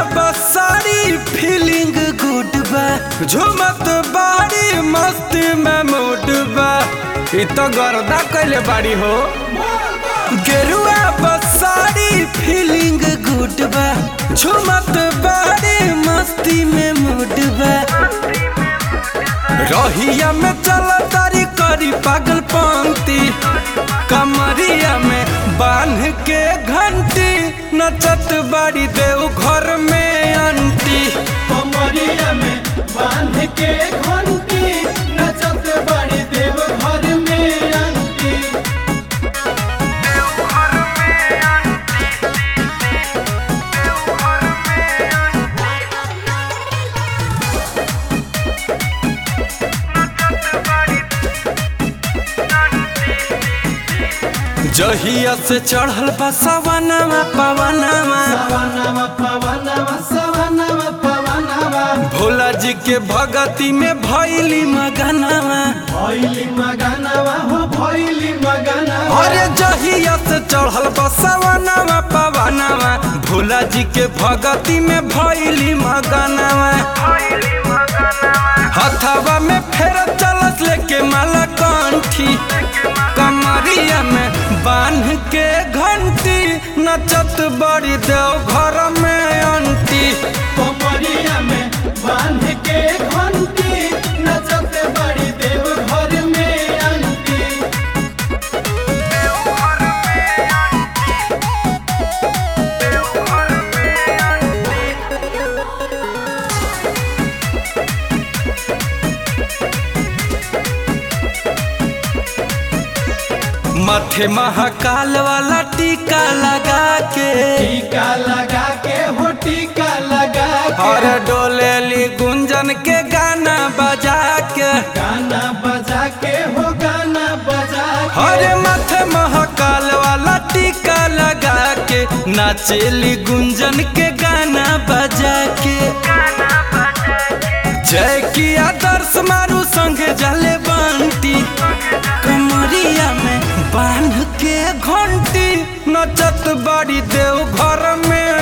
बसारी feeling good बा झुमत बाड़ी मस्ती में मूड बा इ तो गर्दा कैले बाड़ी हो गेरुआ बसारी फीलिंग गुड बा झुमत बाड़ी मस्ती में मूड बा रहिया में चल तारी करी पागल पंक्ति कमरिया में बांध के घंटी नचत बाड़ी देव घर में अंटी कमरिया में बांध के घंटी नचत बड़ी देव घर में अंती जहिया से चढ़ल बा सवनमा पवनमा पवनवा पवनवा सवनवा पवनवा भोला जी के भगती में भैली मगनवा भैली मगनवा हो भैली मगनवा अरे जहिया से चढ़ल बा सवनमा पवनमा भोला जी के भगती में भैली मगनवा हथवा में फेर चलत लेके माला कंठी कमरिया में बांध के घंटी नचत बड़ी देव घर में अंटी कमरिया में बांध के घंटी नचत बड़ी देव घर में अंती माथे महाकाल वाला टीका लगा के टीका लगा के हो टीका लगा के और डोलेली गुंजन के गाना बजा के गाना बजा के हो गाना बजा के हरे माथे महाकाल वाला टीका लगा के नाचेली गुंजन के गाना बजा के जय की आदर्श मारू संगे जले बंटी कमरिया में बांध के घंटी नचत बड़ी देव घर में